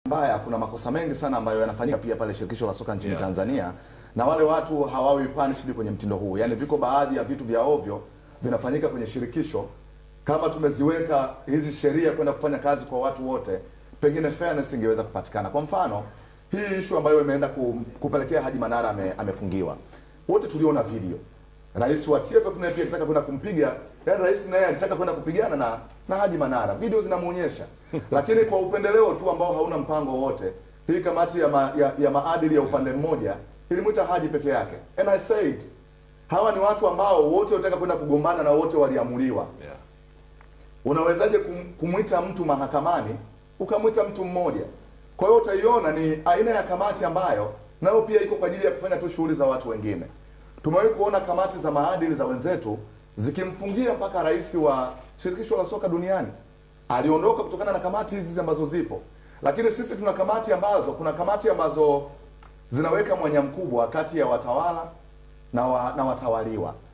mbaya, kuna makosa mengi sana ambayo yanafanyika pia pale shirikisho la soka nchini Yeah. Tanzania, na wale watu hawawi punished kwenye mtindo huu. Yaani viko baadhi ya vitu vya ovyo vinafanyika kwenye shirikisho. Kama tumeziweka hizi sheria kwenda kufanya kazi kwa watu wote, pengine fairness ingeweza kupatikana. Kwa mfano hii issue ambayo imeenda ku, kupelekea Haji Manara ame, amefungiwa, wote tuliona video Rais wa TFF naye pia akitaka kwenda kumpiga, yaani rais naye alitaka kwenda kupigana na na Haji Manara, video zinamuonyesha. Lakini kwa upendeleo tu ambao hauna mpango wote, hii kamati ya, ma, ya, ya maadili ya upande mmoja ilimwita Haji peke yake. And I said hawa ni watu ambao wote wanataka kwenda kugombana na wote waliamuliwa. Yeah. Unawezaje kum, kumwita mtu mahakamani ukamwita mtu mmoja? Kwa hiyo utaiona ni aina ya kamati ambayo nayo pia iko kwa ajili ya kufanya tu shughuli za watu wengine. Tumewahi kuona kamati za maadili za wenzetu zikimfungia mpaka rais wa shirikisho la soka duniani aliondoka kutokana na kamati hizi ambazo zipo, lakini sisi tuna kamati ambazo, kuna kamati ambazo zinaweka mwanya mkubwa kati ya watawala na, wa, na watawaliwa